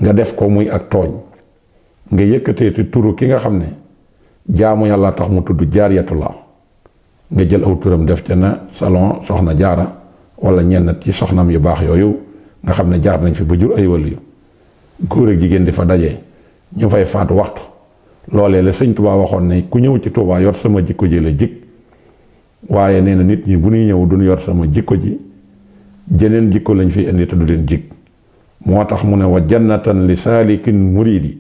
nga def ko muy ak tooñ nga yëkkatee ci turu ki nga xam ne jaamu yàlla tax mu tudd jaariyatullah nga jël aw turam def ca na salon soxna jaara wala ñenn ci soxnam yu baax yooyu nga xam ne jaar nañ fi ba jur ay waliyu góor ak jigéen di fa daje ñu fay faatu waxtu loolee la sëñ Tuubaa waxoon ne ku ñëw ci Tuubaa yor sama jikko ji la jik waaye nee na nit ñi bu ñuy ñëw duñ yor sama jikko ji jeneen jikko lañ fi indi te du leen jik moo tax mu ne wa jannatan li saalikin muridi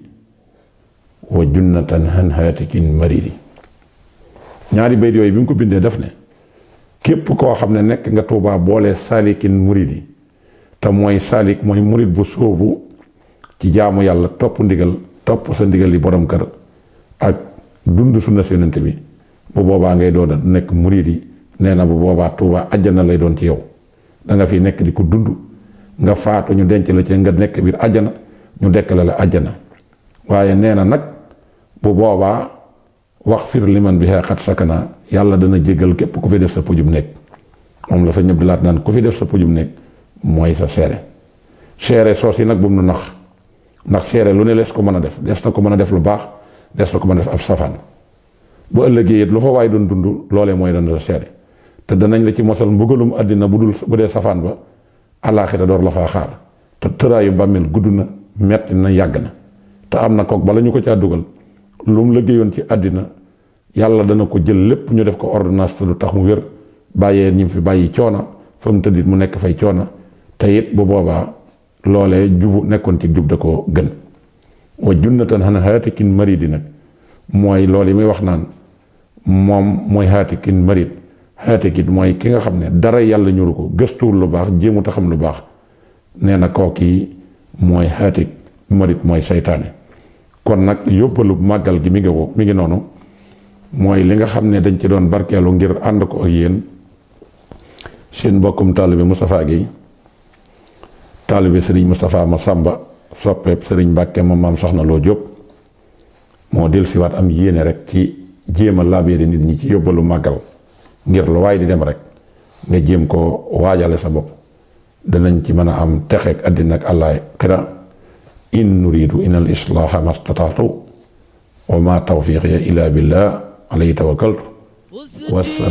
wa junnatan han haatikin maridi ñaari bayt yooyu bi mu ko bindee def ne képp koo xam ne nekk nga Tuubaa boole saalikin muridi te mooy saalik mooy murid bu sóobu ci jaamu yàlla topp ndigal topp sa ndigal li borom kër ak dund sunna si yonent bi bu boobaa ngay doon nekk murid yi nee na bu boobaa Tuubaa àjjana lay doon ci yow da nga fi nekk di ko dund nga faatu ñu denc la ci nga nekk biir àjjana ñu dekkale la àjjana waaye nee na nag bu boobaa wax fir liman bi xat sakana yàlla dana jéggal képp ku fi def sa pujum nekk moom la fa ñëpp di laat naan ku fi def sa pujum nekk mooy sa seere seere soos yi nag bu mu nu nax ndax seere lu ne lees ko mën a def des na ko mën a def lu baax des na ko mën a def ab safaan bu ëllëgee it lu fa waay doon dund loolee mooy doon sa seere te danañ la ci mosal mbugalum àddina bu dul bu dee safaan ba alaaxira door la faa xaar te tëraayu bàmmeel gudd na metti na yàgg na te am na kook bala ñu ko caa dugal lu mu liggéeyoon ci àddina yàlla dana ko jël lépp ñu def ko ordonnance te du tax mu wér bàyyee ñi fi bàyyi coona fa mu tëddit mu nekk fay coona te it bu boobaa loolee jubu nekkoon ci jub da ko gën wa junnatan xana haatikin maridi nag mooy loolu yi muy wax naan moom mooy haatikin marid haatikit mooy ki nga xam ne dara yàlla ñuru ko gëstuwul lu baax jéemut a xam lu baax nee na kooki mooy haatik marid mooy saytaane kon nag yóbbalu màggal gi mi ngi ko mi ngi noonu mooy li nga xam ne dañ ci doon barkeelu ngir ànd ko ak yéen seen mbokkum taalibe Moustapha Guèye taalibe sëriñ Moustapha Massamba soppeeb sëriñ Mbàkke ma maam soxna loo Jóob moo dellusiwaat am yéene rek ci jéem a laabéeri nit ñi ci yóbbalu màggal ngir lu waaye di dem rek nga jéem ko waajale sa bopp danañ ci mën a am texeek àddina ak àllaay xira in nuridu in al islaaha mastataatu wa ma tawfiqiya illa billah alayhi tawakkaltu